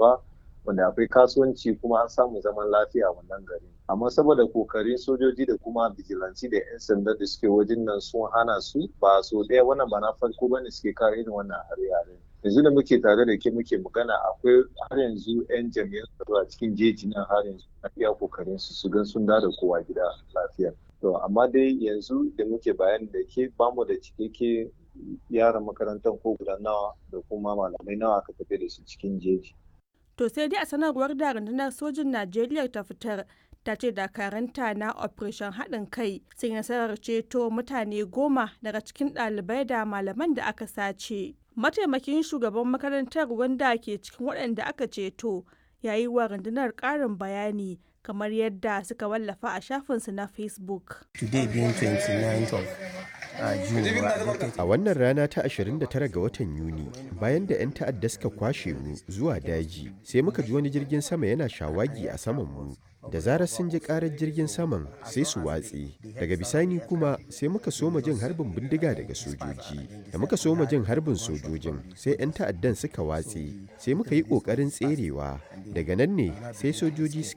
babba wanda akwai kasuwanci kuma an samu zaman lafiya a wannan gari amma saboda kokarin sojoji da kuma bijilanci da 'yan sanda da suke wajen nan sun hana su ba so ɗaya wannan ba na farko bane suke kare irin wannan hare-hare yanzu da muke tare da ke muke magana akwai har yanzu 'yan jami'an tsaro a cikin jeji nan har yanzu na iya kokarin su su gan sun da kowa gida lafiya to amma dai yanzu da muke bayani da ke bamu da cikakke yaran makarantar ko guda nawa da kuma malamai nawa aka tafi da su cikin jeji To sai dai a sanarwar da rundunar sojin Najeriya ta fitar ta ce dakaranta na operation haɗin kai sun nasarar ceto mutane goma daga cikin ɗalibai da malaman da aka sace. Mataimakin shugaban makarantar wanda ke cikin waɗanda aka ceto ya yi wa rundunar ƙarin bayani kamar yadda suka wallafa a shafinsu na Facebook. Today being 29th of A wannan rana ta 29 ga watan Yuni, bayan da 'yan ta'adda suka kwashe mu zuwa daji, sai muka ji wani jirgin sama yana shawagi a saman mu. Da zarar sun ji karar jirgin saman sai su watse. Daga bisani kuma sai muka soma jin harbin bindiga daga sojoji. Da muka soma jin harbin sojojin sai 'yan ta'addan suka watse. Sai muka yi ƙoƙarin tserewa. Daga nan ne sai sojoji suka